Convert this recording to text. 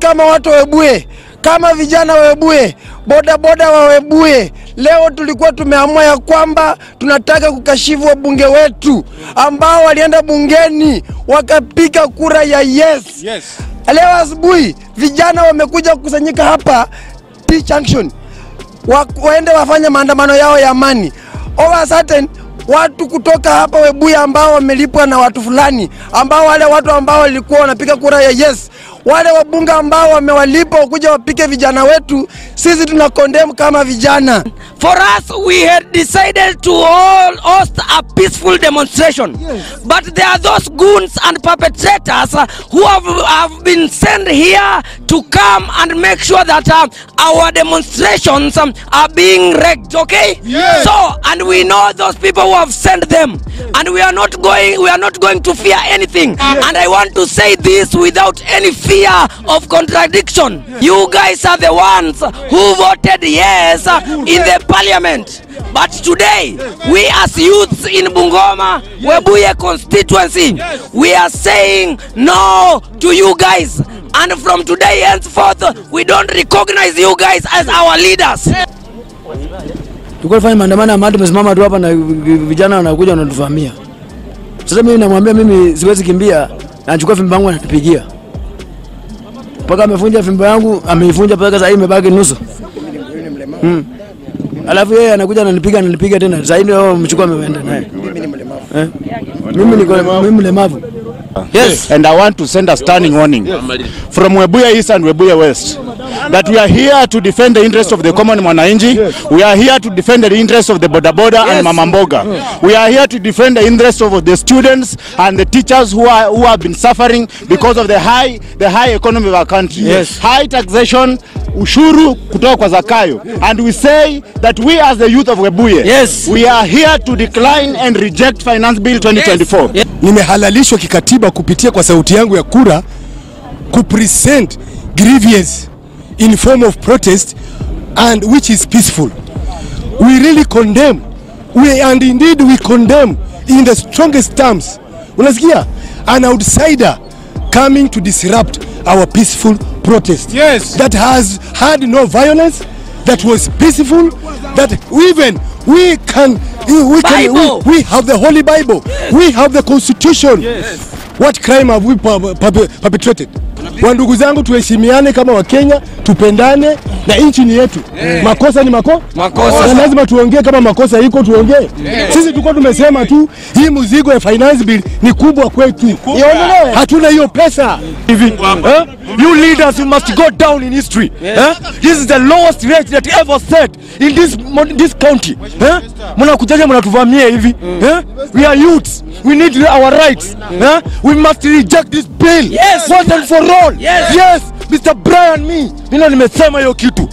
kama watu wa Webuye, kama vijana wa Webuye, bodaboda wa Webuye, leo tulikuwa tumeamua ya kwamba tunataka kukashifu wabunge wetu ambao walienda bungeni wakapiga kura ya yes. Yes. Leo asubuhi vijana wamekuja kukusanyika hapa T Junction wa, waende wafanye maandamano yao ya amani. Over a sudden watu kutoka hapa Webuye ambao wamelipwa na watu fulani, ambao wale watu ambao walikuwa wanapiga kura ya yes, wale wabunge ambao wamewalipa wakuja wapike vijana wetu, sisi tuna condemn kama vijana. For us, we had decided to all host a peaceful demonstration. But there are those goons and perpetrators uh, who have, have been sent here to come and make sure that uh, our demonstrations um, are being wrecked, okay? Yes. So, and we know those people who have sent them. And we are not going, we are not going to fear anything. And I want to say this without any fear of contradiction. You guys are the ones who voted yes uh, in the parliament. But today, we as youths in Bungoma, Webuye constituency, we are saying no to you guys. And from today henceforth, we don't recognize you guys as our leaders. tulikuwa tufanye maandamano ya amani, tumesimama tu hapa na vijana wanakuja wanatuvamia. Sasa mimi namwambia mimi siwezi kimbia, na nachukua fimbo yangu anatupigia mpaka amefunja fimbo yangu, ameifunja mpaka sasa hii imebaki nusu. Mm. Alafu yeye anakuja ananipiga ananipiga tena. Sasa hii ndio mchukua ameenda naye. Eh? Mimi niko mimi mlemavu. Yes. And I want to send a standing warning from Webuye East and Webuye West that we are here to defend the interest of the common mwananchi. We are here to defend the interest of the boda boda and mama mboga. We are here to defend the interest of the students and the teachers who are who have been suffering because of the high the high economy of our country. Yes. High taxation ushuru kutoka kwa Zakayo and we say that we as the youth of Webuye Yes. we are here to decline and reject finance bill 2024 nimehalalishwa kikatiba kupitia kwa sauti yangu ya kura kupresent grievance in form of protest and which is peaceful we really condemn we, and indeed we condemn in the strongest terms unasikia an outsider coming to disrupt our peaceful protest Yes. that has had no violence that was peaceful that even we can we can Bible. we, we have the holy bible we have the constitution what crime have we per- per- perpetrated wa ndugu zangu tuheshimiane kama wakenya tupendane na nchi ni yetu makosa ni mako Makosa. na lazima tuongee kama makosa iko tuongee sisi tulikuwa tumesema tu hii mzigo ya finance bill ni kubwa kwetu iondolewe hatuna hiyo pesa hivi eh? you leaders you must go down in history eh? this is the lowest rate that ever set in this mon- this county eh? mnakujaje mnatuvamia hivi eh? we are youths we need our rights eh? we must reject this bill Yes. once and for all Yes. yes Mr. Brian me mimi nimesema hiyo kitu